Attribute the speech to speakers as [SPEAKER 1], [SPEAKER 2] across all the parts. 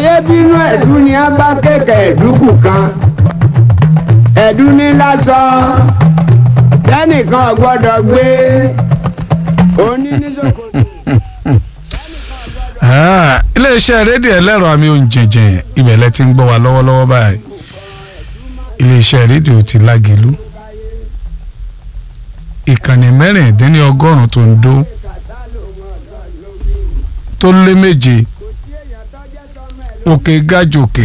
[SPEAKER 1] ayé bínú ẹ̀dú ni a bá kéèké ẹ̀dúkù kan ẹ̀dú ní lásán tẹ́nìkan ò gbọ́dọ̀ gbé òní ní ṣòkòtò.
[SPEAKER 2] Ah, iléeṣẹ́ rédíò ẹlẹ́rọ àmì òǹjẹ̀jẹ̀ ìbẹ̀lẹ̀ ti ń gbọ́ wa lọ́wọ́lọ́wọ́ báyìí iléeṣẹ́ rédíò ti lágìlú ìkànnì mẹ́rìndínlọ́gọ́rùn-ún tó ń dó tó lé méje òkè gájòkè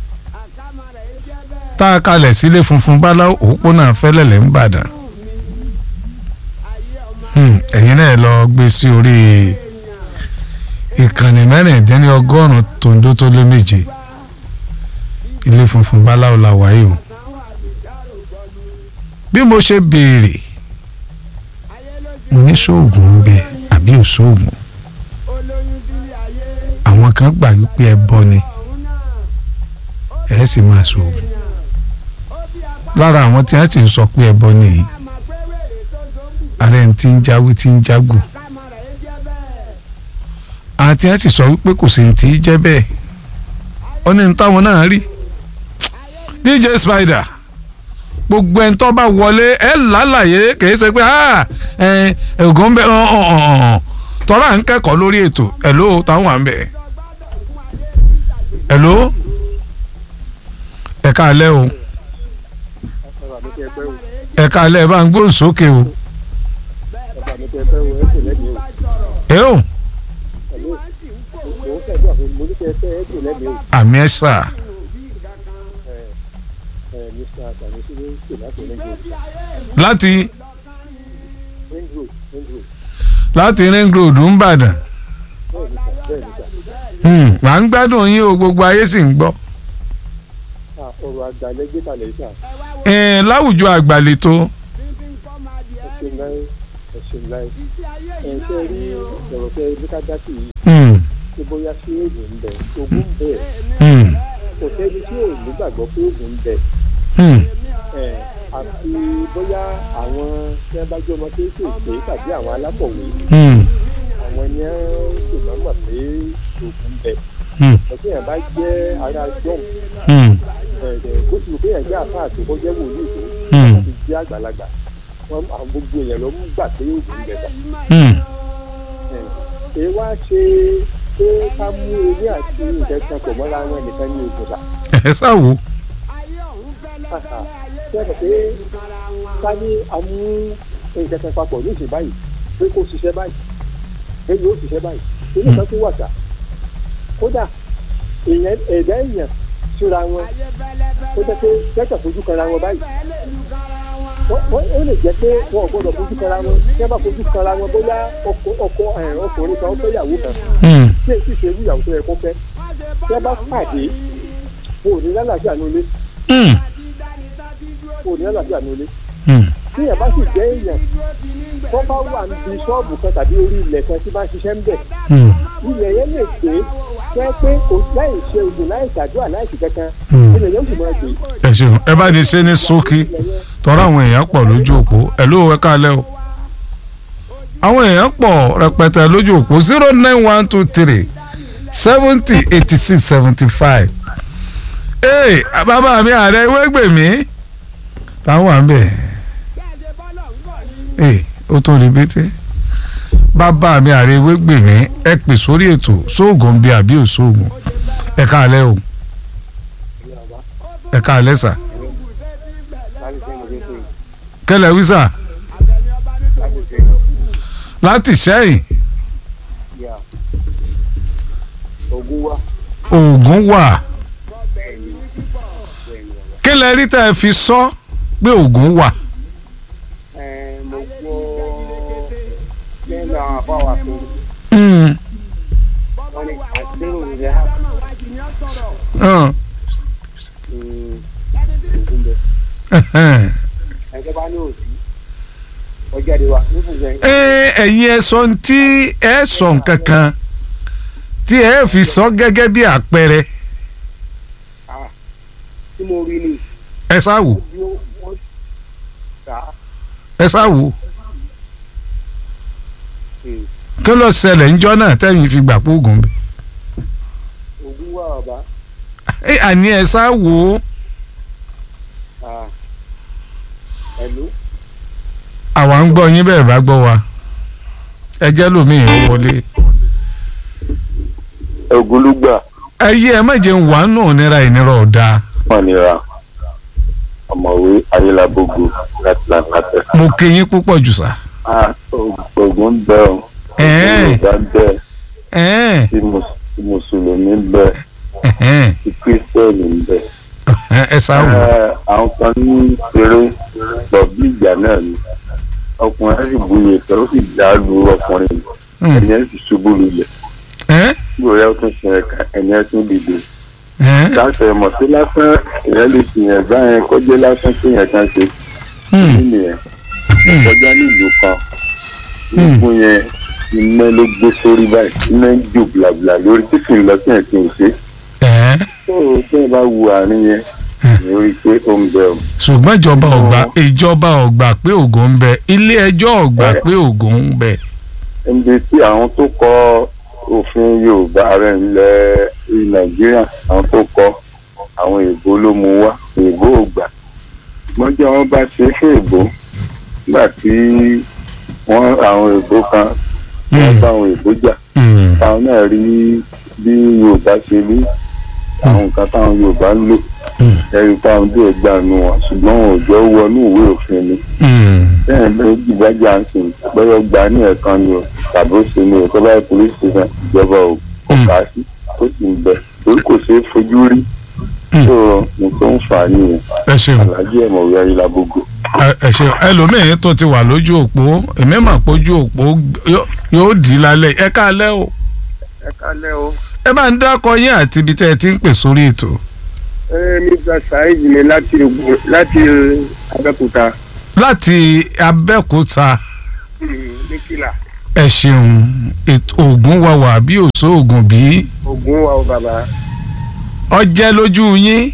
[SPEAKER 2] tá a kalẹ̀ sílé funfun báláwo òpópónà fẹ́lẹ́lẹ̀ ń bàdàn Hmm, ẹ̀yin náà lọ gbé sí orí ìkànnì mẹ́rìndínlọ́gọ́rùn-ún tòǹdó tó lé méje ilé funfun báláwo la wáyé o bí mo ṣe béèrè mo ní sóògùn ń bẹ àbí ò sóògùn àwọn kan gbà wípé ẹbọ ni ẹ sì máa sóògùn lára àwọn tí wọ́n sì ń sọ pé ẹbọ nìyí ààrẹ ti ń jáwé tí ń jágù àti ẹ sì sọ wípé kò sí ti jẹ́ bẹ́ẹ̀ ó ní táwọn náà rí DJ Spider gbogbo ẹni tó bá wọlé ẹ lálàyé kìí ṣe pé ẹ̀gùn ń bẹ tọ́lá ń kẹ́kọ̀ọ́ lórí ètò ẹ̀ló táwọn wà ń bẹ̀ ẹ̀ló ẹ̀ka alẹ́ o ẹ̀ka alẹ́ bá ń gbóhùn sókè o ẹ o àmì ẹ sà láti láti ring road ń bàdàn wà ń gbádùn yín o gbogbo ayé sì ń gbọ́.
[SPEAKER 3] ọ̀rọ̀ àgbàlẹ̀ gbé kalẹ̀ sà.
[SPEAKER 2] ẹ láwùjọ àgbàlétò.
[SPEAKER 3] ẹ̀sìn láì ẹ̀sìn láì ẹ̀ ṣe rí ọ̀rọ̀ tẹ ní ká dá sí yìí ṣé bóyá sí èèyàn ń bẹ ogún bẹ́ẹ̀ kò sẹ́ni tí ò nígbàgbọ́ pé oògùn ń bẹ àti bóyá àwọn tí wọ́n bá jẹ́ ọmọ kéékèèké tàbí àwọn alákọ̀wé àwọn ni wọ́n sì máa mọ̀ pé oògùn ń bẹ ọ̀sẹ̀ yẹn bá jẹ́ ara jọ́m bó ti wù pé yẹn jẹ́ àfáà tó kọ́ jẹ́ wòlíì tó ti jẹ́ àgbàlagbà wọn àwọn gbogbo èèyàn ló ń gbà pé oògùn ń bẹ bá ẹ wá ṣe pé ká mú ewé àti nǹkan kan pọ̀ mọ́ra wọn nìkan ní oògùn sà.
[SPEAKER 2] ẹ ṣáwo.
[SPEAKER 3] sẹ́kọ̀ pé ká ní amú nǹkan kan papọ̀ ní ìṣe báyìí pé kó ṣiṣẹ́ báyìí pé yóò ṣiṣẹ́ báyìí nínú kan tó wà sà kódà èèyàn ẹ̀dá èèyàn síra wọn ó jẹ́ pé kẹ́kẹ́ fojú kanra wọn báyìí ó lè jẹ́ pé wọn ò gbọ́dọ̀ fojú kanra wọn tí wọ́n bá fojú kanra wọn bóyá ọkọ ọkùnrin kan ó fẹ́ ìyàwó kan tí èsì ṣe irú ìyàwó tó yẹ kó fẹ́ tí wọ́n bá pàdé wọn ò ní lálàáfíà ní ilé wọn ò ní lálàáfíà ní ilé tí èèyàn bá sì jẹ́ èèyàn tó bá wà níbi ṣọ́ọ̀bù kan tàbí orí ilẹ̀ kan tí bá ń ṣiṣẹ́ ń bẹ̀ ilẹ̀ yẹn lè pé fẹ́ pé kò láì ṣe oògùn láì ṣàdúrà láì ṣe kankan ilẹ̀ yẹn ó sì máa gbé.
[SPEAKER 2] ẹ ṣeun ẹ bá ní ṣe ní ṣókí tọ́ra àwọn èèyàn pọ̀ lójú òpó ẹ̀ ló wẹ́ kálẹ̀ o àwọn èèyàn pọ̀ rẹpẹtẹ lójú òpó zero nine one two three seventy eighty six seventy five ee bàbá mi ààrẹ wẹ́gbẹ̀mí táwọn wà ń bẹ̀ ee ó tó rí bété bàbá mi ààrẹ wẹ́gbẹ̀mí ẹ pè sórí ètò sóògùn bíi àbí òṣoògùn ẹ káalẹ́ o ẹ káalẹ́ sà kẹlẹ wísà láti sẹ́yìn
[SPEAKER 3] ogun wa
[SPEAKER 2] oògùn wà kí lẹ rí tẹ́ ẹ fi sọ pé oògùn wà.
[SPEAKER 3] mo gbọ́ lẹ́nu àwọn àbáwá tó wọ́n ní àdéhùn rẹ̀ á ogun bẹ́ẹ̀ ẹ̀jẹ̀ bá ní òsì ọjà de wa nífun
[SPEAKER 2] ẹ ẹ̀yin ẹ sọ tí ẹ sọ nǹkan kan tí ẹ fi sọ gẹ́gẹ́ bí àpẹẹrẹ
[SPEAKER 3] tí mo rí ni
[SPEAKER 2] ẹ sáwò
[SPEAKER 3] bí wọ́n ta
[SPEAKER 2] ẹ sáwò kí ló ṣẹlẹ̀ ńjọ́ náà tẹ́yìn fi gbà pé oògùn bẹ̀.
[SPEAKER 3] ogun wà bàbá
[SPEAKER 2] ẹ àní ẹ sá wò ó
[SPEAKER 3] Ah. Hello?
[SPEAKER 2] àwa ń gbọ́ yín bẹ́ẹ̀ bá gbọ́ wa ẹ jẹ́ lómìn ó wọlé
[SPEAKER 4] ògúnlùgbà
[SPEAKER 2] ẹ yí ẹ má jẹun wà nù nira ìnira ọ̀dà
[SPEAKER 4] wọn nira ọ̀mọ̀wé ayélujábógo láti làǹkàtẹ.
[SPEAKER 2] mo kí yín púpọ̀ jù sá.
[SPEAKER 4] ògùn ń bẹ ọ
[SPEAKER 2] Ẹ̀ẹ́.
[SPEAKER 4] yorùbá ń bẹ
[SPEAKER 2] ẹ̀ẹ́n,
[SPEAKER 4] tí mus- tí mùsùlùmí ń bẹ
[SPEAKER 2] ẹ̀hẹ́n,
[SPEAKER 4] tí kírísítẹ́nì ń bẹ.
[SPEAKER 2] ẹ ẹ sá wò ó.
[SPEAKER 4] Ẹ, àwọn kan ní eré lọ bí ìjà náà ni ọkùnrin ẹ sì buye pé ó sì dá lu ọkùnrin
[SPEAKER 2] Hmm.
[SPEAKER 4] ẹni ẹ sì ṣubú lulẹ̀
[SPEAKER 2] Ẹ́,
[SPEAKER 4] gbòòrò ẹ tún sin ẹ̀ka ẹni ẹ tún dìde.
[SPEAKER 2] ẹ́,
[SPEAKER 4] láti ẹ̀mọ̀ sí lásán ìyẹn lè fìyàn báyẹn kọjá lásán kéèyàn kan ṣe
[SPEAKER 2] hmm,
[SPEAKER 4] nínú yẹn
[SPEAKER 2] hmm,
[SPEAKER 4] kọjá nílùú kan
[SPEAKER 2] Hmm.
[SPEAKER 4] nígun yẹn iná ló gbé sórí báyìí iná ń jò blàblà lórí tí kì í lọ sí ẹ̀sìn òṣè
[SPEAKER 2] ẹ́.
[SPEAKER 4] tó o tẹ́ ẹ bá wu àárín yẹn ní orí pé ó ń bẹ o.
[SPEAKER 2] ṣùgbọ́n ìjọba ọ̀gbà ìjọba ọ̀gbà pé ògùn ń bẹ ilé ẹjọ́ ọ̀gbà
[SPEAKER 4] Ẹ.
[SPEAKER 2] pé ògùn ń bẹ.
[SPEAKER 4] níbi tí àwọn tó kọ òfin yorùbá rẹ̀ ńlẹ̀ nàìjíríà àwọn tó kọ àwọn èèbó ló mú wá èèbó ò gbà mọ́jọ́ wọn bá ṣe é fún èèbó nígbà tí wọ́n àwọn èèbó kan wọ́n bá àwọn èèbó jà
[SPEAKER 2] Hmm,
[SPEAKER 4] táwọn náà rí bí yorùbá ṣe rí àwọn nǹkan táwọn yorùbá ń lò
[SPEAKER 2] hmm,
[SPEAKER 4] ẹ̀rí táwọn dé ẹgbàá nu wọn ṣùgbọ́n wọn ò jẹ́ wọnú ìwé òfin ni
[SPEAKER 2] hmm.
[SPEAKER 4] bẹ́ẹ̀ ló gbìgbàjà ń sìn bọ́yọ̀ gbà ní ẹ̀kan ni o tàbí ó ṣe ni o tó bá yẹ police station ìjọba ò kò kà á sí ó sì ń bẹ torí kò ṣeé fojú rí
[SPEAKER 2] Mm.
[SPEAKER 4] tó nǹkan ń fà á nìyẹn
[SPEAKER 2] ẹ ṣeun
[SPEAKER 4] alájí ẹ̀mọ̀wé ayélujábógo.
[SPEAKER 2] ẹ ẹ ṣeun ẹlòmíín tó ti wà lójú òpó èmi mà pójú òpó yó- yóò dì í lálẹ́ ẹ káalẹ́ o
[SPEAKER 3] ẹ kálẹ́ o.
[SPEAKER 2] ẹ bá ń dákọ yín àti ibi tẹ́ ẹ ti ń pè sórí ètò.
[SPEAKER 3] ẹ mr saheed ni láti Ògùn láti abẹ́òkúta
[SPEAKER 2] láti abẹ́òkúta
[SPEAKER 3] ní kìlà
[SPEAKER 2] ẹ ṣeun ètò ògùn wà wà bí òṣó ògùn bí
[SPEAKER 3] Ògùn wa o bàbá
[SPEAKER 2] ọjẹ́ lójú yín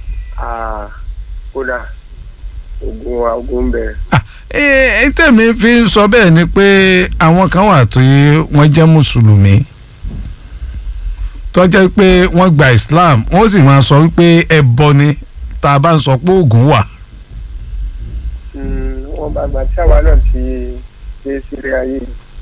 [SPEAKER 3] Ah, kódà Ògùn wa Ògùn ń bẹ.
[SPEAKER 2] ẹ ẹ tẹ̀mí fi ń sọ bẹ́ẹ̀ ni pé àwọn kan wà tó yẹ wọ́n jẹ́ mùsùlùmí tó jẹ́ pé wọ́n gba Islam wọ́n sì máa sọ wípé ẹbọ ni tá a bá ń sọ pé ògùn wà.
[SPEAKER 3] Mm, wọn bá gbà tí àwa náà ti ṣe sílé ayé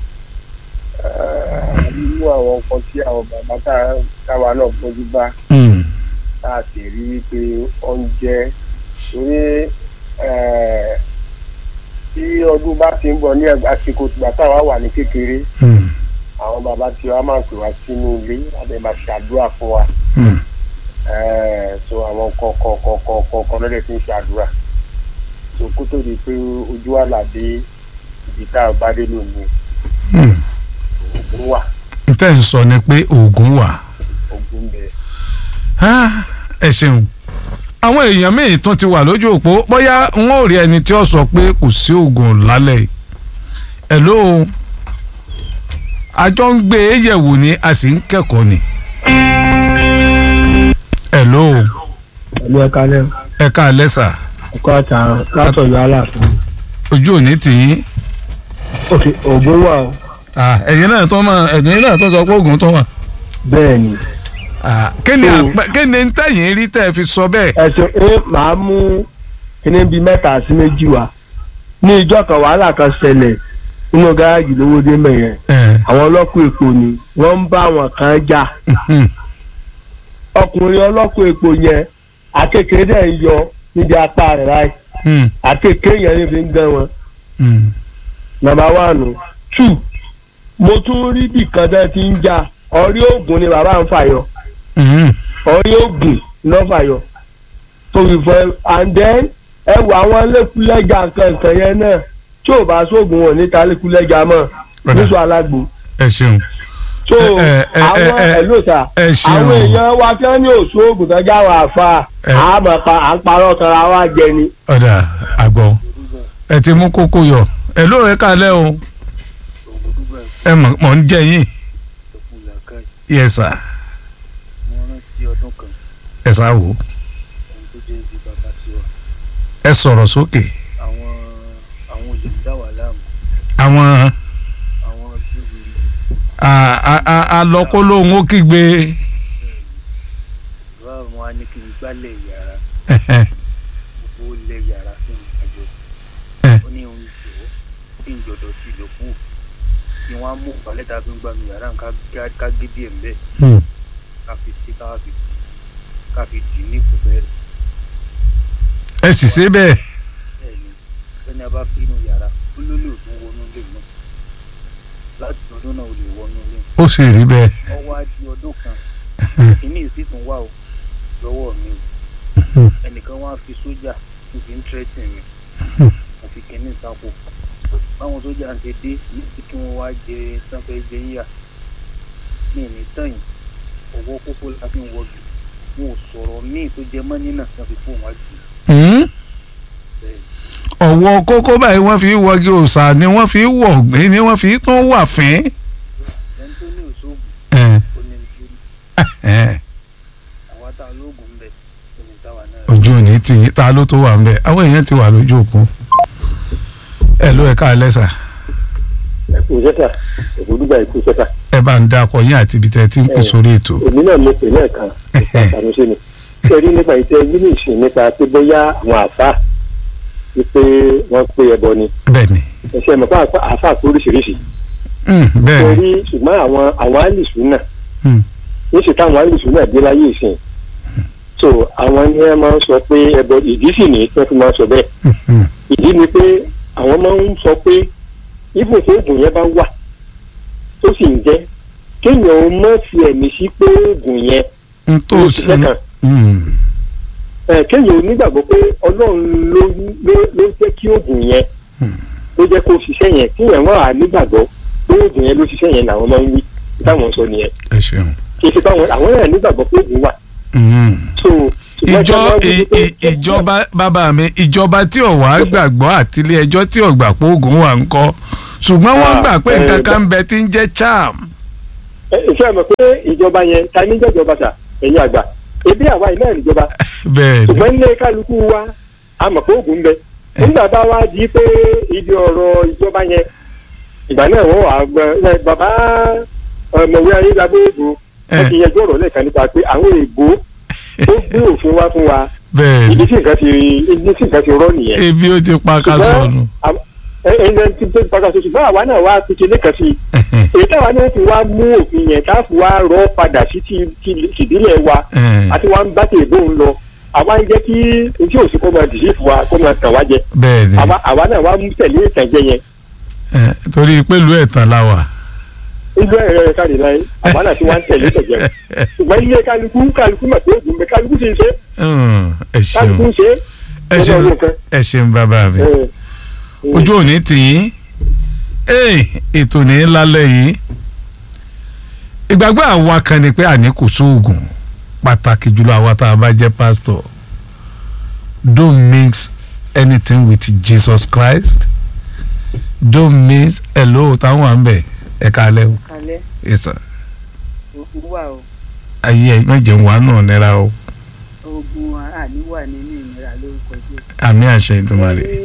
[SPEAKER 3] Ah, nínú àwọn nǹkan tí àwọn bàbá tá- táwa náà gbójú bá
[SPEAKER 2] Mm,
[SPEAKER 3] tá a sì rí i pé ó ń jẹ́ torí eh, tí ọdún bá ti ń bọ̀ ní ẹgbẹ́ àsìkò tìgbà táwa wà ní kékeré
[SPEAKER 2] mm,
[SPEAKER 3] àwọn bàbá tí wa máa ń pè wá sínú ilé àbẹ̀ máa ṣàdúrà fún wa
[SPEAKER 2] mm.
[SPEAKER 3] Eh, so àwọn kọ̀ọ̀kọ̀ọ̀kọ̀ọ̀kan lọ́dẹ̀ tí ń ṣàdúrà so kó tó di pé ojú wa là dé ibi tá a bá dé lónìí
[SPEAKER 2] Mm.
[SPEAKER 3] ògùn wà
[SPEAKER 2] tẹ́ ń sọ ni pé ògùn wà.
[SPEAKER 3] ògùn bẹ.
[SPEAKER 2] Ah, ẹ ṣeun àwọn èèyàn míì tún ti wà lójú òpó bóyá wọn ò rí ẹni tí ó sọ pé kò sí oògùn lálẹ́ yìí hello àjọ ń gbé e yẹ̀wò ni a sì ń kẹ́kọ̀ọ́ ni hello
[SPEAKER 5] pẹ̀lú ẹ̀ka lẹ́
[SPEAKER 2] ẹ káalẹ́ sà
[SPEAKER 5] ọkọ̀ àtàrà látọ̀yọ̀ aláàfin.
[SPEAKER 2] ojú òní tì í
[SPEAKER 5] òkè ògùn wà ó
[SPEAKER 2] Ah, ẹ̀yin náà tó máa ẹ̀yin náà tó sọ pé oògùn tó wà
[SPEAKER 5] bẹ́ẹ̀ ni
[SPEAKER 2] Ah, kí ni
[SPEAKER 5] Oh.
[SPEAKER 2] àpẹ- kí ni tẹ̀yìn rí tẹ́ ẹ fi sọ bẹ́ẹ̀
[SPEAKER 5] ẹ̀sùn ẹ màá mú kíní bíi mẹ́ta sí méjì wá ní ìjọ kan wàhálà kan ṣẹlẹ̀ nínú gárájì lówódé mẹ́yẹn
[SPEAKER 2] ẹ̀
[SPEAKER 5] àwọn ọlọ́kùn èpò ni wọ́n ń bá àwọn kan jà
[SPEAKER 2] mhm,
[SPEAKER 5] ọkùnrin ọlọ́kùn èpò yẹn akékeré dẹ̀ ń yọ níbi apá rẹ̀ láì
[SPEAKER 2] mhm,
[SPEAKER 5] akékeré yẹn ní fi ń gán wọn
[SPEAKER 2] mhm.
[SPEAKER 5] nàmbà wánù tù mo tún rí bìkan tẹ́ ti ń jà ọrí ògùn ni bàbá ń fàyọ.
[SPEAKER 2] Mhm.
[SPEAKER 5] orí ògùn lọ́fàyọ̀ tó fi fọ́ and then ẹ wọ àwọn lẹ́kúlẹ́jà kankan yẹn náà tí ò bá sóògùn wọn níta lẹ́kúlẹ́jà mọ́
[SPEAKER 2] Ọ̀dà.
[SPEAKER 5] níṣọ alágbo
[SPEAKER 2] ẹ ṣeun
[SPEAKER 5] so
[SPEAKER 2] Ẹ- ẹ- ẹ-
[SPEAKER 5] àwọn
[SPEAKER 2] ẹ- ẹ-
[SPEAKER 5] ẹlòta
[SPEAKER 2] ẹ ṣeun.
[SPEAKER 5] àwọn èèyàn wa tí wọ́n ní òṣòògùn tó já wà fà
[SPEAKER 2] Ẹ.
[SPEAKER 5] á mọ̀ pa à ń parọ́ kanra wa jẹ ni.
[SPEAKER 2] ọ̀dà àgbọ̀ ẹ ti mú kókó yọ ẹ ló rẹ kalẹ̀ o ẹ mọ̀ mọ̀ ń jẹ yín yẹ sà
[SPEAKER 6] mo rántí ọdún kan
[SPEAKER 2] ẹ sà wò
[SPEAKER 6] ohun tó jẹ́ ibi bàbá tiwa
[SPEAKER 2] ẹ sọ̀rọ̀ sókè
[SPEAKER 6] àwọn àwọn olè ń dá wà láàmú
[SPEAKER 2] àwọn
[SPEAKER 6] àwọn bíbélì
[SPEAKER 2] a- a- a- alọ́kólóhùn ó kígbe
[SPEAKER 6] bàbá mi wá ní kí n gbálẹ̀ yàrá
[SPEAKER 2] Ẹ̀hẹ̀.
[SPEAKER 6] gbogbo lẹ̀ yàrá fún ìrìnàjò
[SPEAKER 2] Ẹ̀.
[SPEAKER 6] ó ní òun jọ kí n jọ̀dọ̀ sí ìlòkù kí wọ́n á mú ìpàlẹ́ tá a fi ń gbà mí yàrá ká ká- ká gé díẹ̀ ń bẹ́ẹ̀
[SPEAKER 2] Hmm.
[SPEAKER 6] ká fi sí ká fi ká fi dì í ní kò bẹ́ẹ̀
[SPEAKER 2] ẹ sì ṣe bẹ́ẹ̀
[SPEAKER 6] bẹ́ẹ̀ ni ẹni a bá fi inú yàrá ó ló lè tún wọnú ilé mọ́ láti ọdún náà ó lè wọnú ilé
[SPEAKER 2] ó sì rí bẹ́ẹ̀
[SPEAKER 6] ọwọ́ á di ọdún kan kìíní sì tún wà ó lọ́wọ́ mi o ẹnìkan wá fi sójà tó fi ń tírẹ́tì mi mo fi kìíní sápò báwọn sójà ń ṣe dé níbi kí wọ́n wá jẹ sanfẹ́ jẹ yíyà mi ní tẹ̀yìn ọwọ́ kókó la fi ń wọgi wọn ò sọ̀rọ̀ míì tó jẹ mọ́ nínà wọn fi fóun wá jù
[SPEAKER 2] Hmm?
[SPEAKER 6] bẹ́ẹ̀
[SPEAKER 2] ọ̀wọ́ kókó báyìí wọ́n fi wọgi òòṣà ni wọ́n fi wọ̀ ọ̀gbìn ni wọ́n fi tún wà fín.
[SPEAKER 6] ẹni tó ní òṣogbo
[SPEAKER 2] Ẹ̀,
[SPEAKER 6] ó ní nítorí
[SPEAKER 2] ẹ̀,
[SPEAKER 6] àwa tá a lóògùn ń bẹ ó ní táwa náà
[SPEAKER 2] ojú ò ní tì yín ta ló tó wà ń bẹ̀ àwọn èèyàn ti wà lójú òkun. ẹ ló ẹ ká lẹ́sà
[SPEAKER 3] ẹkú sẹ́sà ògbódùgbà ẹkú sẹ́sà
[SPEAKER 2] ẹ bá ń dákọ yín àti ibi tẹ́ ẹ ti ń pè sórí ètò.
[SPEAKER 3] èmi náà mo pè lẹ́ẹ̀kan àtàlùsẹ ni kẹrí nípa ìtẹ nínú ìsìn nípa pé bóyá àwọn àfa wípé wọ́n pé ẹbọ ni
[SPEAKER 2] bẹ́ẹ̀ ni
[SPEAKER 3] ẹsẹ mọ fún àfa tó oríṣiríṣi
[SPEAKER 2] Hmm, bẹ́ẹ̀ ni
[SPEAKER 3] kẹrí ṣùgbọ́n àwọn àwọn àlìsù náà
[SPEAKER 2] Hmm.
[SPEAKER 3] níṣẹ táwọn àlìsù náà dé láyé ìsìn so àwọn ni wọn máa ń sọ pé ẹbọ ìdí sì ní wọn fi máa ń sọ bẹ́ẹ̀
[SPEAKER 2] Hmm, hmm.
[SPEAKER 3] ìdí ni pé àwọn máa ń sọ pé ibùdó oògùn yẹn bá wà tó sì ń jẹ kéèyàn ó mọ̀ fi ẹ̀mí sí pé oògùn yẹn
[SPEAKER 2] n tó
[SPEAKER 3] ló
[SPEAKER 2] ṣe
[SPEAKER 3] ṣiṣẹ́ kan
[SPEAKER 2] Hmm,
[SPEAKER 3] ẹ kéèyàn onígbàgbọ́ pé ọlọ́run ló ló ló jẹ́ kí oògùn yẹn
[SPEAKER 2] Hmm.
[SPEAKER 3] ló jẹ́ kó ṣiṣẹ́ yẹn kéèyàn wà á nígbàgbọ́ pé oògùn yẹn ló ṣiṣẹ́ yẹn làwọn máa ń wí táwọn sọ nìyẹn
[SPEAKER 2] ẹ ṣeun.
[SPEAKER 3] kì í ṣe báwọn àwọn náà nígbàgbọ́ pé oògùn wà
[SPEAKER 2] Hmm.
[SPEAKER 3] so ṣùgbọ́n
[SPEAKER 2] ìjọ
[SPEAKER 3] tí wọ́n wí
[SPEAKER 2] ì-
[SPEAKER 3] pé-
[SPEAKER 2] ì- ìjọba bàbá mi ìjọba tí ò wá gbàgbọ́ àti ilé ẹjọ́ tí ò gbà pé oògùn wà ń kọ́ ṣùgbọ́n wọ́n
[SPEAKER 3] Ah,
[SPEAKER 2] gbà pé
[SPEAKER 3] eh,
[SPEAKER 2] nǹkan kan ń bẹ tí ń jẹ́ charm.
[SPEAKER 3] ẹ ìfẹ́ mọ̀ pé ìjọba yẹn ta ní jẹ́jọba sà ẹ̀yin àgbà ebi àwa yìí náà níjọba
[SPEAKER 2] bẹ́ẹ̀ ni
[SPEAKER 3] ṣùgbọ́n ilé kálukú wa a mọ̀ pé oògùn ń bẹ nígbà bá wa di pé ibi ọ̀rọ̀ ìjọba yẹn ìgbà náà wọ́n wà gbọ́ ẹ, bàbá ọmọwé ayélujára èèbó wọ́n ti yanjú ọ̀rọ̀ lẹ́ẹ̀kan nípa pé àwọn èèbó ó gbé òfin wá fún wa
[SPEAKER 2] bẹ́ẹ̀
[SPEAKER 3] ibi
[SPEAKER 2] ni
[SPEAKER 3] tí nǹkan ti ibi tí nǹkan ti rọ́ nìyẹn.
[SPEAKER 2] ebi ó ti pa ká sọnù.
[SPEAKER 3] ẹni tí tó pàkà tó ṣùgbọ́n àwa náà wá fi kinní kan sí i èyí táwa náà fi wá mú òfin yẹn tá a fi wá rọ́ padà sí ti ti tìdílé wa àti wá ń bá tèébó ń lọ àwa ń jẹ́ kí etí òsì kó máa dìsí fún wa kó máa tàn wá jẹ
[SPEAKER 2] bẹ́ẹ̀ ni
[SPEAKER 3] àwa àwa náà wá mú tẹ̀lé ìtànjẹ yẹn
[SPEAKER 2] Eh, torí pẹ̀lú ẹ̀tàn la wà.
[SPEAKER 3] ìlú ẹ̀rọ ẹ̀ káàdì láyé àwa náà ti wá ń tẹ̀lé ìtànjẹ yẹn ṣùgbọ́n ilé kálukú kálukú mà tó ògùn bẹ kálukú sì ń ṣe
[SPEAKER 2] Hmm, ẹ
[SPEAKER 3] kálukú
[SPEAKER 2] ṣeun
[SPEAKER 3] ń ṣe
[SPEAKER 2] ẹ ṣeun
[SPEAKER 3] lọ́dọ̀ nǹkan.
[SPEAKER 2] ẹ ṣeun bàbá mi.
[SPEAKER 3] ẹ̀,
[SPEAKER 2] ojú òní tì yín ee ètò ní lálẹ́ yìí ìgbàgbọ́ àwa kan ni pé àní kò sóògùn pàtàkì jùlọ àwa tá a bá jẹ́ pásítọ̀ don't mix anything with Jesus Christ don't mix hello táwọn à ń bẹ̀ ẹ̀ kalẹ̀ o
[SPEAKER 7] kalẹ̀
[SPEAKER 2] ẹ̀sà
[SPEAKER 7] ogun wà o
[SPEAKER 2] ayé ẹ̀ mẹ́jẹ̀ wà náà nira o
[SPEAKER 7] ogun àní wà nínú ìnira lórúkọ jésù.
[SPEAKER 2] àmì àṣẹ ìdùnmọ̀rẹ́
[SPEAKER 7] pé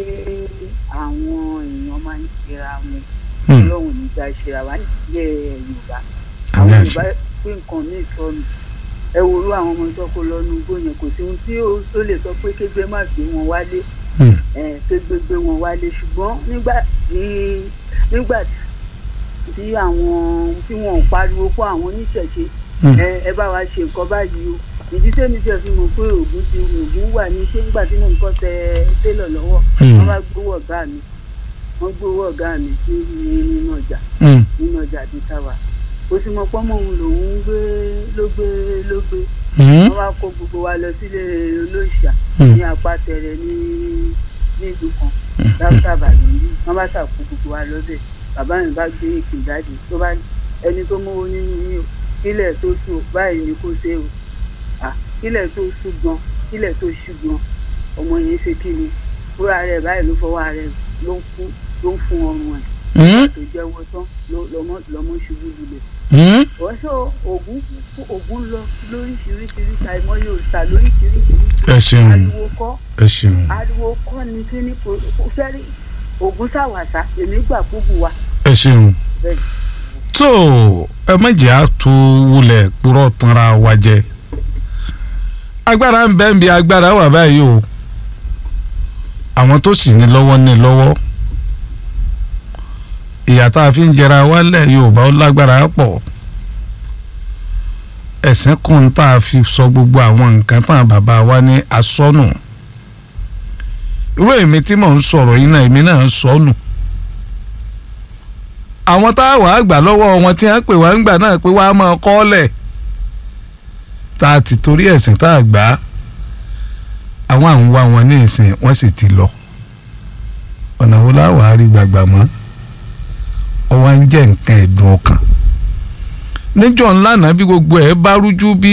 [SPEAKER 7] àwọn èèyàn máa ń ṣera wọn
[SPEAKER 2] Hmm.
[SPEAKER 7] ọlọ́run nígbà ṣera wa nílẹ̀ yorùbá
[SPEAKER 2] àmì
[SPEAKER 7] àwọn
[SPEAKER 2] àṣẹ
[SPEAKER 7] yorùbá pé nǹkan míì sọnù ẹ wo irú àwọn ọmọ tó kó lọ́nu igbó yẹn kò sí ohun tí ó tó lè sọ pé kégbé má gbé wọn wálé
[SPEAKER 2] Hmm.
[SPEAKER 7] ẹ kégbé gbé wọn wálé ṣùgbọ́n nígbà tí nígbà tí àwọn tí wọn ò pariwo fún àwọn oníṣẹ̀ṣe
[SPEAKER 2] Hmm.
[SPEAKER 7] ẹ ẹ bá wa ṣe nǹkan báyìí o ìdí tẹ́mi tẹ́ fi mọ̀ pé ògùn ti ògùn wà ní ṣé nígbà tí mò ń kọ́ tẹ télọ̀ lọ́wọ́
[SPEAKER 2] Hmm.
[SPEAKER 7] wọ́n bá gbowó ọ̀gá mi wọ́n gbowó ọ̀gá mi sí ní nínú ọjà
[SPEAKER 2] Hmm.
[SPEAKER 7] nínú ọjà àti táwa ó sì mọ pọ́nmọ́ òun lòun ń gbé ló gbé ló gbé
[SPEAKER 2] Hmm.
[SPEAKER 7] wọ́n wá kó gbogbo wa lọ sílé olóòṣà
[SPEAKER 2] Hmm.
[SPEAKER 7] ní apátẹrẹ ní ní ìlú kan dáúdà bàdàn bí wọ́n bá ṣàkó gbogbo wa lọ́bẹ̀ bàbá mi bá gbé èkì jáde tó bá ẹni tó mówó nínú yín o kílẹ̀ tó sùn o, báyìí ni kò ṣe o Ah, kílẹ̀ tó sùn gan kílẹ̀ tó ṣù gan ọmọ yẹn ṣe kí ni fúra rẹ̀ báyìí ló fọwọ́ rẹ̀ ló ń fún ló ń fún ọrùn ẹ̀
[SPEAKER 2] Hmm.
[SPEAKER 7] tó jẹ́wọ́ tán ló- lọ́mọ lọ́mọ ṣubú lulẹ̀
[SPEAKER 2] Hmm.
[SPEAKER 7] wọ́n sọ ògùn ògùn lọ lóríṣiríṣiríṣi àìmọye òòṣà lóríṣiríṣiríṣi
[SPEAKER 2] ẹ ṣeun
[SPEAKER 7] ariwo kọ́
[SPEAKER 2] ẹ ṣeun.
[SPEAKER 7] ariwo kọ́ ni kí ni kò kò fẹ́rí ògùn ṣàwàṣà èmi gbà gbogbo wa
[SPEAKER 2] ẹ ṣeun.
[SPEAKER 7] bẹ́ẹ̀
[SPEAKER 2] tó ẹ má jẹ́ àtú wulẹ̀ kúrọ̀ tanra wa jẹ agbára ń bẹ ń bi agbára wà báyìí o àwọn tó sì ní lọ́wọ́ ní lọ́wọ́ ìyà tá a fi ń jẹra wálẹ̀ Yorùbá ó lágbára pọ̀ ẹ̀sìn kan tá a fi sọ gbogbo àwọn nǹkan tán bàbá wa ní asọ́nù irú èmi tí mò ń sọ̀rọ̀ yìí náà èmi náà ń sọnù àwọn tá a wàá gbà lọ́wọ́ wọn tí wọ́n pè wá ń gbà náà pé wàá máa kọ́lẹ̀ tá a ti torí ẹ̀sìn tá a gbà á àwọn à ń wá wọn ní ìsìn wọ́n sì ti lọ ọ̀nà wo láwàá rí gbàgbà mọ́ ọwọ́ ń jẹ́ nǹkan ẹ̀dùn ọkàn níjọ́ ńlá náà bí gbogbo ẹ̀ bá rújú bí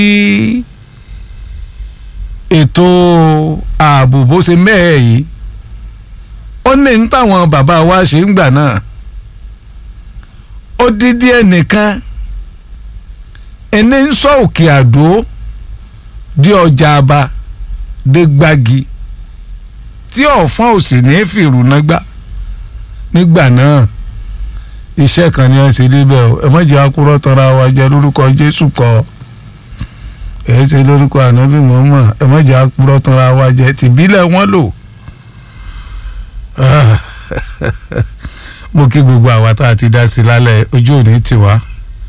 [SPEAKER 2] ètò ààbò bó ṣe mẹ́ẹ̀ yìí ó ní ní táwọn bàbá wa ṣe ń gbà náà ó dídí ẹnìkan ẹni ń sọ òkè àdó di ọjà àbá dé gbági tí ọ̀fọ́n ò sì ní fìrù náà gbà nígbà náà iṣẹ́ kan ni wọ́n ṣe níbẹ̀ o ẹ má jẹ́ akúrọ́ tọ́ra wa jẹ lórúkọ Jésù kọ́ ẹ ṣe lórúkọ ànábì mọ́mọ́ ẹ má jẹ́ akúrọ́ tọ́ra wa jẹ tìbílẹ̀ wọn lò mo kí gbogbo àwa tá a ti dá sí lálẹ́ ojú òní tiwa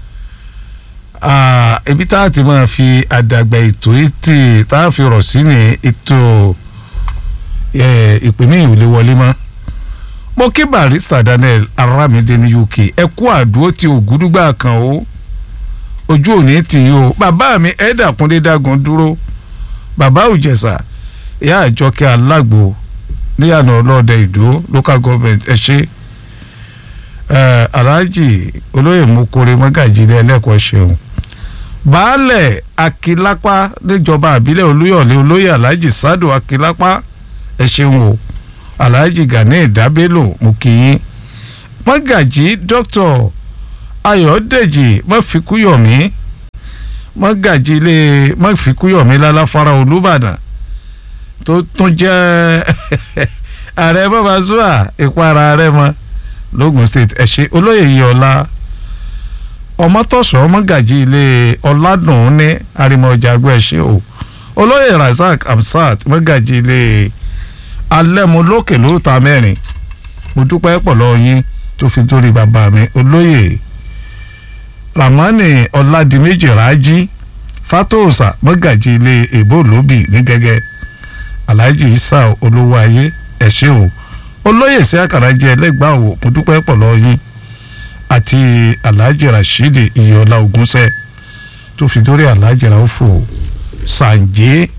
[SPEAKER 2] ibi tá a ti máa fi àdàgbà ètò ètì tá a fi rọ̀ sí ní ètò ìpínlẹ̀ ìwòlé wọlé mọ́ mo kí barista Daniel Aramide ní UK ẹ kú àdúró tí ògúdúgbà kan o ojú òní tì í o bàbá mi ẹ̀dà kúndé dágun dúró bàbá òjẹ̀sà ìyá àjọkẹ́ alágbo níyànà ọlọ́ọ̀dẹ ìdó local government ẹ ṣe alhaji olóyè mokore mọ́gàjì ilé ẹlẹ́kọ̀ọ́ ṣeun baálẹ̀ akílápá níjọba àbílẹ̀ olúyọ̀lé olóyè alhaji sado akílápá ẹ ṣeun o alhaji gani ìdábélò mo kí yín mọ́gàjì dr ayọ̀dèjì mọ́fikúyọ̀mí mọ́gàjì ilé mọ́fikúyọ̀mí lálàfárá olúbàdàn tó tún jẹ́ ààrẹ bàbá zua ìpara ààrẹ mọ́ logun state ẹ ṣe olóyè yìí ọlá ọmọtọ̀sọ́ mọ́gàjì ilé ọ̀làdùn ní arimọ̀jàgbọ́ ẹ ṣe o olóyè razak amsat mọ́gàjì ilé alẹ́múlókè lóòótá mẹ́rin mo dúpẹ́ pọ̀ lọ́wọ́ yín tó fi dórí bàbá mi olóyè ramani ọ̀làdìmẹ́jì rájí fatosa mọ́gàjì ilé èbó lóbì ní gẹ́gẹ́ alhaji isa olówó ayé ẹ ṣé o olóyè sí àkàrà jẹ ẹlẹgbàá wò mo dúpẹ́ pọ̀ lọ́wọ́ yín àti alhaji rashidi iyọlá ogunṣẹ́ tó fi dórí alhaji raufo sànjẹ́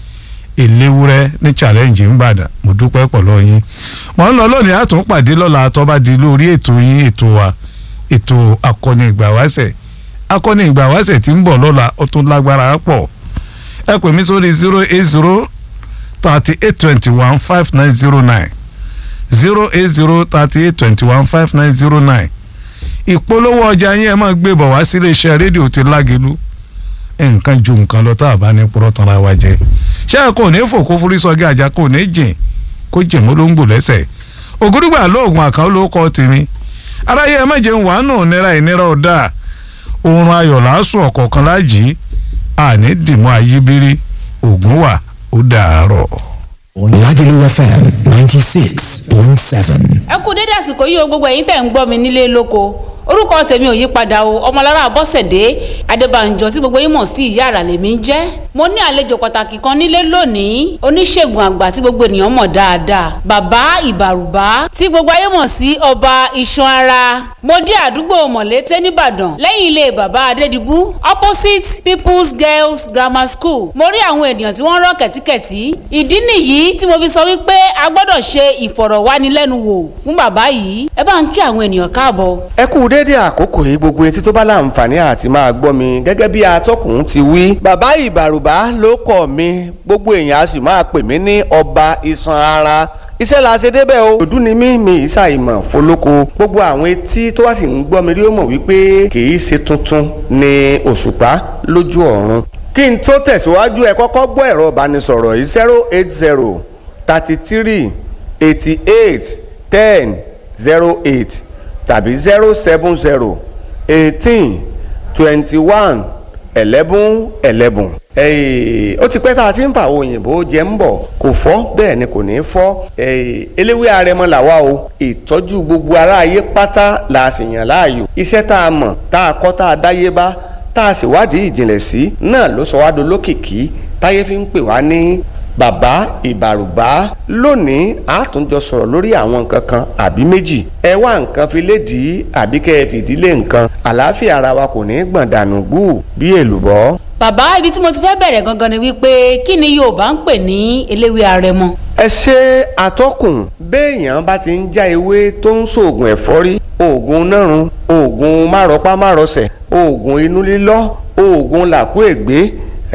[SPEAKER 2] eléwúrẹ́ ní challenge ńbàdàn mo dúpẹ́ pọ̀ lọ́wọ́ yín mo ń lọ lónìí àtúnpàdé lọ́la tó bá di lórí ètò yín ètò wa ètò akọni ìgbàwáṣẹ̀ akọni ìgbàwáṣẹ̀ tí ń bọ̀ lọ́la ó tún lágbára pọ̀ ẹ pè mí sórí zero eight zero thirty eight twenty one five nine zero nine zero eight zero thirty eight twenty one five nine zero nine ìpolówó ọjà yín ẹ máa gbé bọ̀ wá sílé iṣẹ́ rédíò ti lágẹ̀lú nǹkan ju nǹkan lọ tá a bá ní purọ́ tán ra wa jẹ ṣé kò ní fò kó forí sọgí àjà kò ní jìn kó jìn mọ́ ló ń gbò lẹ́sẹ̀ ògúdùgbà lóògùn àkàn ló kọ́ tèmi aráyé ẹ má jẹun wàánù nira ìnira ọ̀dà oorun ayọ̀ làásùn ọ̀kọ̀ọ̀kan lájì àní dìmọ́ ayíbírí ògùn wà ó dàárọ̀.
[SPEAKER 8] Lagelu FM ninety six point seven.
[SPEAKER 9] ẹ kú dédé àsìkò yìí o gbogbo ẹ̀yin tẹ̀ ń gbọ́ mi nílé lóko orúkọ tèmi ò yí padà o ọmọlára bọ́sẹ̀dé adébànjọ tí gbogbo yín mọ̀ sí ìyá àrà lèmi ń jẹ́ mo ní àlejò pàtàkì kan nílé lónìí oníṣègùn àgbà tí gbogbo ènìyàn mọ̀ dáadáa bàbá ìbàrùbá tí gbogbo ayé mọ̀ sí ọba iṣan ara mo dé àdúgbò mọ̀lété nìbàdàn lẹ́yìn ilé bàbá adédìbú opposite people's girls grammar school mo rí àwọn ènìyàn tí wọ́n rọ́ kẹ̀tíkẹ̀tí ìdí nìyí tí mo fi sọ wípé a gbọ́dọ̀ ṣe ìfọ̀rọ̀wánilẹ́nuwò fún bàbá yìí ẹ bá ń kí àwọn ènìyàn káàbọ̀.
[SPEAKER 10] ẹ kú déédé àkókò yìí gbogbo etí tó bá láǹfààní àti máa gbọ́ mi gẹ́gẹ́ bí atọ́kùn ti wí. bàbá ìbàrùbá ló kọ̀ mi gbogbo èèyàn a sì máa pè mí ní ọba iṣan ara iṣẹ́ la ṣe débẹ̀ o òdú ni mí mi ìṣàìmọ̀ fọlọ́kọ gbogbo àwọn etí tó wá sì ń gbọ́ mi rí ó mọ̀ wípé kì í ṣe tuntun ni òṣùpá lójú ọ̀run kí n tó tẹ̀síwájú ẹ kọ́kọ́ gbọ́ ẹ̀rọ ìbánisọ̀rọ̀ yìí zero eight zero thirty three eighty eight ten zero eight tàbí zero seven zero eighteen twenty one eleven eleven ó ti pẹ́ tá a ti ń fa àwọn òyìnbó jẹ ń bọ̀ kò fọ́ bẹ́ẹ̀ ni kò ní fọ́ eléwé arẹmọ làwa o ìtọ́jú gbogbo aráyé pátá la sì yàn láàyò iṣẹ́ tá a mọ̀ tá a kọ́ tá a dáyé bá tá a sì wádìí ìjìnlẹ̀ sí náà ló sọ wá dolókìkí táyé fi ń pè wá ní bàbá ìbàrùbá lónìí a tún jọ sọ̀rọ̀ lórí àwọn nǹkan kan àbí méjì ẹ wá nǹkan fi lédìí àbí kẹ́ ẹ fìdílé nǹkan àlàáfíà ara wa kò ní gbọ̀n dànù gbù bí èlùbọ́.
[SPEAKER 9] bàbá ibi tí mo ti fẹ́ bẹ̀rẹ̀ gangan ni wípé kí ni Yorùbá ń pè ní eléwé arẹmọ.
[SPEAKER 10] ẹ ṣe àtọkùn béèyàn bá ti ń já ewé tó ń ṣoògùn ẹ̀fọ́rí oògùn nárun oògùn márọpá márọsẹ̀ oògùn inú lílọ́ oògùn làkú ègbé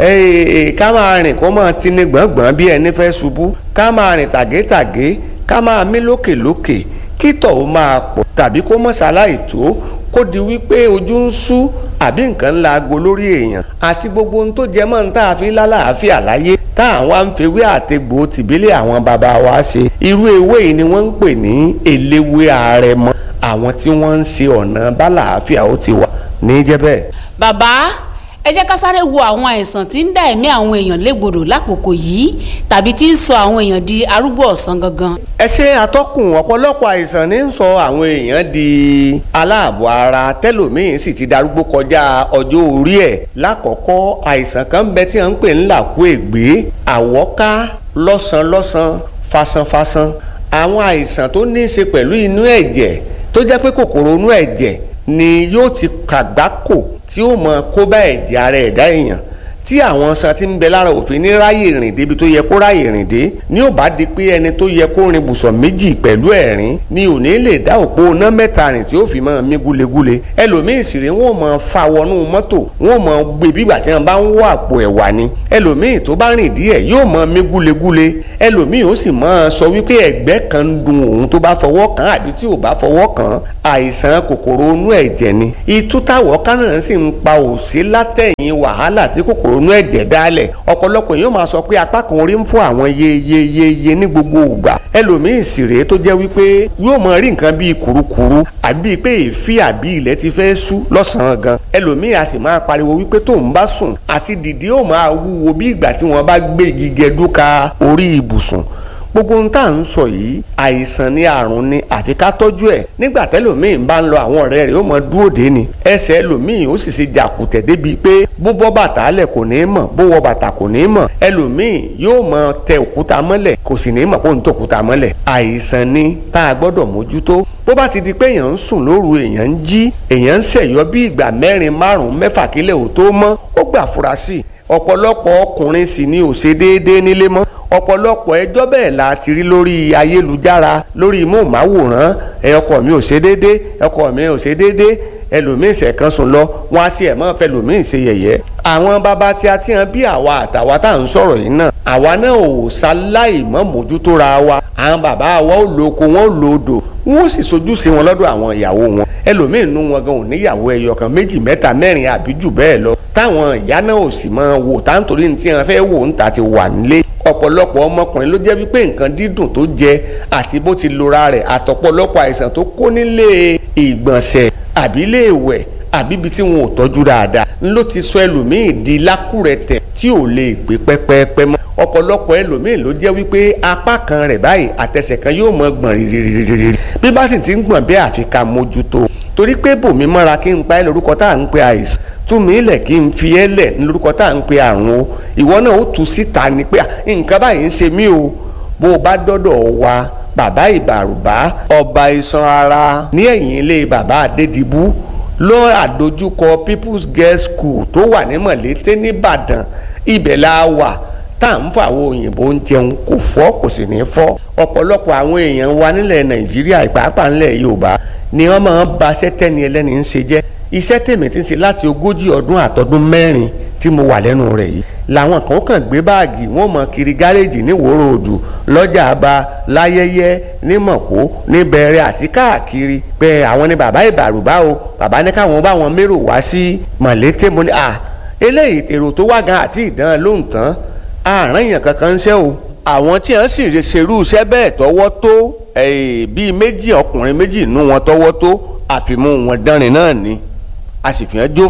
[SPEAKER 10] ká máa rìn kó máa tini gbọ̀ngbọ̀n bí ẹni fẹ́ ṣubú ká máa rìn tàgétàgé ká máa mí lókèlókè kítọ̀ ó máa pọ̀ tàbí kó mọ̀ ṣaláì tó kó di wípé ojú ń sú àbí nǹkan ńlá aago lórí èèyàn àti gbogbo ohun tó jẹ mọ́ ní tá a fi lálàáfíà láyé tá àwọn àǹfẹ̀wé àtegbò tìbílẹ̀ àwọn bàbá wa ṣe irú ewé yìí ni wọ́n ń pè ní eléwé àrẹ̀mọ àwọn tí wọ́n ń ṣe ọ̀nà bálàáfíà ó ti wà ní jẹ́ bẹ́ẹ̀.
[SPEAKER 9] bàbá ẹ jẹ́ ká sáré wo àwọn àìsàn tí ń dá ẹ̀mí àwọn èèyàn légbodò lákòókò yìí tàbí tí ń sọ àwọn èèyàn di arúgbó ọ̀sán gangan.
[SPEAKER 10] ẹ ṣe àtọkùn ọ̀pọ̀lọpọ̀ àìsàn ní ń sọ àwọn èèyàn di aláàbọ̀ ara tẹ́lòmíín sì ti darúgbó kọjá ọjọ́ orí ẹ̀ lákọ̀ọ́kọ́ àìsàn kan ń bẹ tí wọ́n ń pè ń làkú ègbé àwọ́ká lọ́sàn-lọ́sàn fasanfasan àwọn àìsàn tó ní í ṣe pẹ̀lú inú ẹ̀jẹ̀ tó jẹ́ pé kòkòrò inú ẹ̀jẹ̀ ni yóò ti kàgbákò tí ó mọ kó bá ẹ̀jẹ̀ ara ẹ̀dá èèyàn tí àwọn san ti ń bẹ lára òfin ní ráyè rìn débi tó yẹ kó ráyè rìn dé ní ò bá di pé ẹni tó yẹ kó rin bùsọ̀ méjì pẹ̀lú ẹ̀rín ni ò ní lè dá òpó iná mẹ́ta rìn tí ó fi máa mí gúlegúle ẹlòmíì sì rè wọ́n máa fa wọnú mọ́tò wọ́n máa gbé bígbà tí wọ́n bá ń wọ àpò ẹ̀wà ni ẹlòmíì tó bá rìn díẹ̀ yóò máa mí gúlegúle ẹlòmíì ó sì máa sọ wípé ẹ̀gbẹ́ kan ń dun òun tó bá fọwọ́ kàn àbí tí ò bá fọwọ́ kàn àìsàn kòkòrò inú ẹ̀jẹ̀ ni ìtútàwọ̀ kánà sì ń pa òsí látẹ̀yìn wàhálà tí kòkòrò inú ẹ̀jẹ̀ dálẹ̀ ọ̀pọ̀lọpọ̀ yóò máa sọ pé apá kan orí ń fún àwọn yeyeyeye ní gbogbo ìgbà ẹlòmíì sì rèé tó jẹ́ wípé yóò máa rí nǹkan bíi kùrukùru àbí pé èéfì àbí ilẹ̀ ti fẹ́ sú lọ́sàn-án gan ẹlòmíì a sì máa pariwo wípé tóun bá sùn àti dìde ó máa wúwo bí ìgbà tí wọ́n bá gbé igi gẹdúka orí ibùsùn gbogbo ohun tá à ń sọ yìí àìsàn ni àrùn ni àfi ká tọ́jú ẹ̀ nígbà tẹ́lòmíì bá ń lọ àwọn ọ̀rẹ́ rẹ̀ ó mọ dúró dé ni ẹsẹ̀ ẹlòmíì ó sì ṣe jàkùtẹ̀ débi pé bó bọ́ bàtà lẹ̀ kò ní mọ̀ bó wọ bàtà kò ní mọ̀ ẹlòmíì yóò mọ tẹ òkúta mọ́lẹ̀ kò sì ní mọ̀ kó ń tẹ òkúta mọ́lẹ̀ àìsàn ni tá a gbọ́dọ̀ mójútó bó bá ti di pé èèyàn ń sùn lóru èèyàn ń jí èèyàn ń ṣẹ̀yọ́ bí ìgbà mẹ́rin márùn-ún mẹ́fà kílẹ̀ ò tó mọ́ ó gbà fura sí ọ̀pọ̀lọpọ̀ ọkùnrin sì ni ò ṣe déédéé nílé mọ́ ọ̀pọ̀lọpọ̀ ẹjọ́ bẹ́ẹ̀ la ti rí lórí ayélujára lórí móhùnmáwòrán ẹ ọkọ mi ò ṣe déédé ọkọ mi ò ṣe déédé ẹlòmíì ṣẹ̀kan sùn lọ wọn á tiẹ̀ mọ́ fẹ́ lòmíì ṣe yẹ̀yẹ́. àwọn bàbá tí a ti hàn bí àwa àtàwa tá à ń sọ̀rọ̀ yìí náà àwa náà ò ṣaláì mọ́ mójútó ra wa àwọn bàbá wa ò lo oko wọn ò lo odò wọn ò sì sojú sí wọn lọ́dọ̀ àwọn ìyàwó wọn ẹlòmíì nú wọn gan ò níyàwó ẹyọ kan méjì mẹ́ta mẹ́rin àbí jù bẹ́ẹ̀ lọ táwọn ìyá náà ò sì máa wò táǹtorí ní tí wọn fẹ́ wò ń ta ti wà nílé ọ̀pọ̀lọpọ̀ ọmọkùnrin ló jẹ́ wípé nǹkan dídùn tó jẹ àti bó ti lora rẹ̀ àtọ̀pọ̀lọpọ̀ àìsàn tó kó nílé ìgbọ̀nsẹ̀ àbí ilé ìwẹ̀ àbí ibi tí wọn ò tọ́jú dáadáa ló ti sọ ẹlòmíì di lákùrẹ̀tẹ̀ tí ò lè gbé pẹ́pẹ́pẹ́ mọ́ ọ̀pọ̀lọpọ̀ ẹlòmíì ló jẹ́ wípé apá kan rẹ̀ báyìí àtẹsẹ̀ kan yóò mọ gbọ̀n rírírírí bí bá sì ti ń gbọ̀n bí àfi ká mójútó torí pé bòmí mọ́ra kí n pa ẹ́ lórúkọ tá à ń pe àìsàn tún mí lẹ̀ kí n fi ẹ́ lẹ̀ lórúkọ tá à ń pe àrùn o ìwọ náà ó tu síta ni pé nǹkan báyìí ń ṣe mí o bó o bá dọ́dọ̀ wa bàbá ìbàrùbá ọba iṣan ara ní ẹ̀yìn ilé bàbá adédìbú ló àdójúkọ people's girls school tó wà ní mọ̀lété nìbàdàn ibẹ̀ la wà tá à ń fọ àwọn òyìnbó ń jẹun kò fọ́ kò sì ní fọ́ ọ̀pọ̀lọpọ̀ àwọn èèyàn wa nílẹ̀ nàìjíríà ìpàápàá nílẹ̀ yorùbá ni wọ́n máa ń ba iṣẹ́ tẹ́ni ẹlẹ́ni ń ṣe jẹ́ iṣẹ́ tèmi ti ń ṣe láti ogójì ọdún àtọdún mẹ́rin tí mo wà lẹ́nu rẹ̀ yìí làwọn kan kàn gbé báàgì wọn mọ kiri gáréèjì ní wòrò òdù lọ́jà àbá láyẹyẹ ní mọ̀kó ní bẹ̀rẹ̀ àti káàkiri pé àwọn ni bàbá ìbàrùbá o bàbá ní káwọn bá wọn mérò wá sí mọ̀lété mo ní à eléyìí èrò tó wá gan àti ìdán lóhùn tán àárín èèyàn kankan ń ṣe o àwọn tí wọ́n sì ṣerú iṣẹ́ bẹ́ẹ̀ tọwọ́ tó bíi méjì ọkùnrin méjì nú wọn tọwọ́ tó àfimú wọn dánrin náà ni a sì fi hàn jófin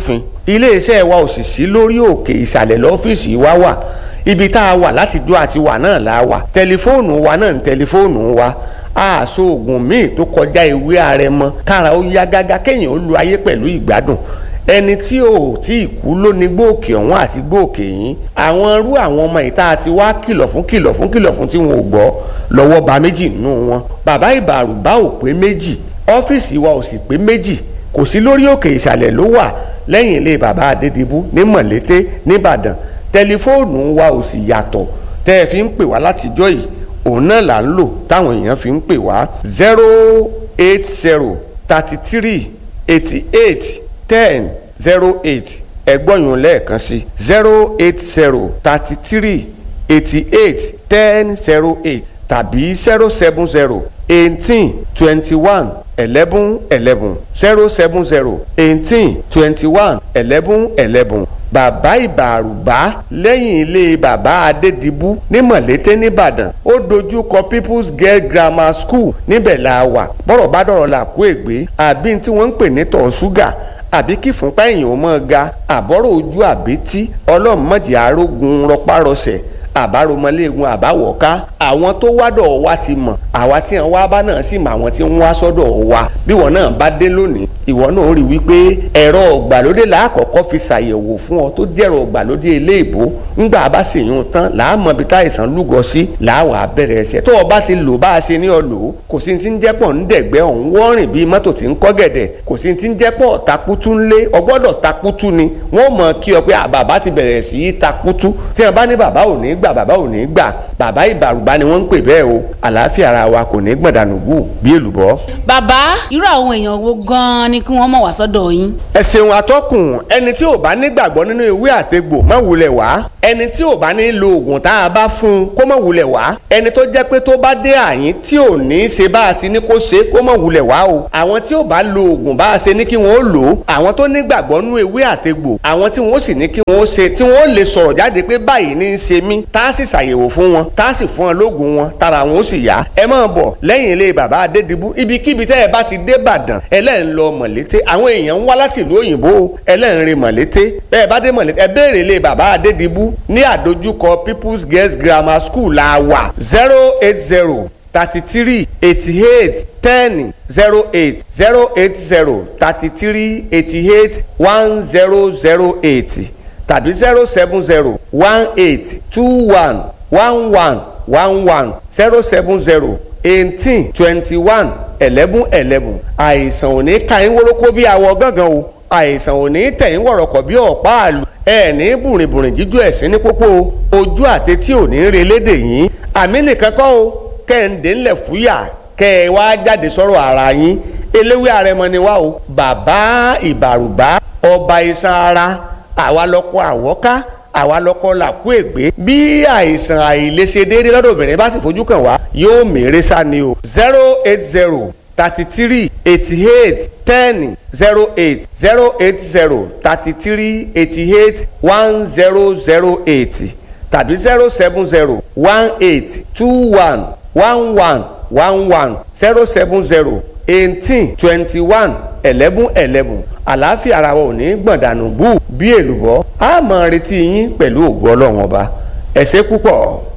[SPEAKER 10] iléeṣẹ́ wa ò sì sí lórí òkè ìsàlẹ̀ lọ́fíìsì wa wà ibi tá a wà láti dó àti wà náà la wà tẹlifóònù wa náà ń tẹlifóònù wa àṣọ oògùn míì tó kọjá ewé àrẹ̀mọ kára ó yá gágá kéèyàn ó lu ayé pẹ̀lú ìgbádùn ẹni tí ò tí ì kú ló ní gbòòkè ọ̀hún àti gbòòkè yín àwọn irú àwọn ọmọ ìta àti wá kìlọ̀ fún kìlọ̀ fún kìlọ̀ fún tí wọn ò gbọ́ lọ́wọ́ ba méjì nínú wọn bàbá ìbàrùbá ò pé méjì ọ́fíìsì wa ò sì pé méjì kò sí lórí òkè ìsàlẹ̀ ló wà lẹ́yìn ilé bàbá adédìbú ní mọ̀lété nìbàdàn tẹlifóònù wa ò sì yàtọ̀ tẹ́ ẹ fi ń pè wá látijọ́ yìí òun náà là ń lò táwọn èèyàn fi ń pè wá zero eight zero thirty three eighty eight ten zero eight ẹgbọ́nyún lẹ́ẹ̀kan sí zero eight zero thirty three eighty eight ten zero eight tàbí zero seven zero eighteen twenty one eleven eleven zero seven zero eighteen twenty one eleven eleven bàbá ìbàrùbá lẹ́yìn ilé bàbá adédìbú ní mọ̀lété nìbàdàn ó dojú kọ people's girl grammar school níbẹ̀ la wà bọ́rọ̀ bá dọ̀rọ̀ là kó ègbé àbí tí wọ́n ń pè ní tọ̀ ṣúgà àbí kí fúnpá èèyàn ó mọ́ ga àbọ̀rọ̀ ojú àbítí ọlọ́mọdé arógun rọpárọsẹ̀ àbáromọléegun àbáwọ̀ká àwọn tó wádọ̀ wa ti mọ̀ àwa tí wọn wá bá náà sì mọ àwọn tí wọn wá sọ́dọ̀ wa bí wọn náà bá dé lónìí ìwọ náà rí wípé ẹ̀rọ ọ̀gbàlódé làákọ̀ọ́kọ́ fi ṣàyẹ̀wò fún ọ tó jẹ́rọ ọ̀gbàlódé eléèbó ńgbà bá sì yún tán làámọ̀ bí táìsàn lúgọ sí làáwà bẹ̀rẹ̀ ẹsẹ̀ tó o bá ti lò bá a ṣe ní ọ lò ó kò sí ti ń jẹ́pọ̀ ń dẹ̀gbẹ́ ọ̀hún wọ́rìn bíi mọ́tò tí ń kọ́ gẹ̀dẹ̀ kò sí ti ń jẹ́pọ̀ takutu ńlé ọgbọ́dọ̀ takutu ni wọ́n mọ̀ kí ọ pé bàbá ti bẹ̀rẹ̀ sí í takutu tí wọ́n bá ní bàbá ò ní gbà bàbá ò ní gbà bàbá ìbàrùbá ni wọ́n ń pè bẹ́ẹ̀ o àlàáfíà ara wa kò ní gbọ̀dánù gù bí èlùbọ́.
[SPEAKER 9] bàbá irú àwọn èèyàn wo gan-an ni kí wọ́n mọ̀ wá sọ́dọ̀ yín.
[SPEAKER 10] ẹ ṣeun atọ́kùn ẹni tí ò bá nígbàgbọ́ nínú ewé àtegbò má wulẹ̀ wá ẹni tí ò bá ní lo oògùn tá a bá fún un kó má wulẹ̀ wá ẹni tó jẹ́ pé tó bá dé àyín tí ò ní í ṣe bá a ti ní kó ṣe kó má wulẹ̀ wá o àwọn tí ò bá lo oògùn bá a ṣe ní kí wọ́n ó lò ó àwọn tó nígbàgbọ́ nínú ewé àtegbò àwọn tí wọ́n sì ní kí wọ́n ó ṣe tí wọ́n lè sọ̀rọ̀ jáde pé báyìí ní í ṣe mí tá a sì ṣàyẹ̀wò fún wọn tá a sì fún wọn lóògùn wọn tára wọn ó sì yá ẹ máa bọ̀ lẹ́yìn ilé bàbá adédìbú ibikíbi tẹ́ ẹ bá ti dé Ìbàdàn ẹlẹ́rìn lọ mọ̀lété àwọn èèyàn ń wá láti ìlú òyìnbó ẹlẹ́rìn rìn mọ̀lété bẹ́ẹ̀ bá dé mọ̀lété ẹ béèrè ilé bàbá adédìbú ní àdójúkọ People's Girls Grammar School la wà zero eight zero thirty three eighty eight ten zero eight zero eight zero thirty three eighty eight one zero zero eight tàbí zero seven zero one eight two one one one one one zero seven zero eighteen twenty one eleven eleven àìsàn ò ní ka yín wórókó bí awọ gángan o àìsàn ò ní tẹ̀ yín wọ̀rọ̀kọ̀ bí ọ̀pá àlù ẹ ní bùrìnbùrìn jíjú ẹ̀sìn ní pópó ojú àtẹtí ò ní re lédè yín àmì nìkan kọ́ o kẹ́hìndé ńlẹ̀ fúyà kẹ́ ẹ wá jáde sọ̀rọ̀ ara yín eléwé àrẹmọ ni wá o bàbá ìbàrùbá ọba iṣan ara àwa lọkọ àwọ́ká àwa lọkọ làkú ègbé bí àìsàn àìlèṣedéédé lọ́dọ̀ obìnrin bá sì fojú kàn wá yóò mèrè sá ni o zero eight zero thirty three eighty eight ten zero eight zero eight zero thirty three eighty eight one zero zero eight tàbí zero seven zero one eight two one one one one one zero seven zero eighteen twenty one eleven eleven àlàáfíà ara wa ò ní gbọ̀ndànù bú bí èlùbọ́ a máa retí yín pẹ̀lú ògo ọlọ́run ọba ẹ ṣé púpọ̀.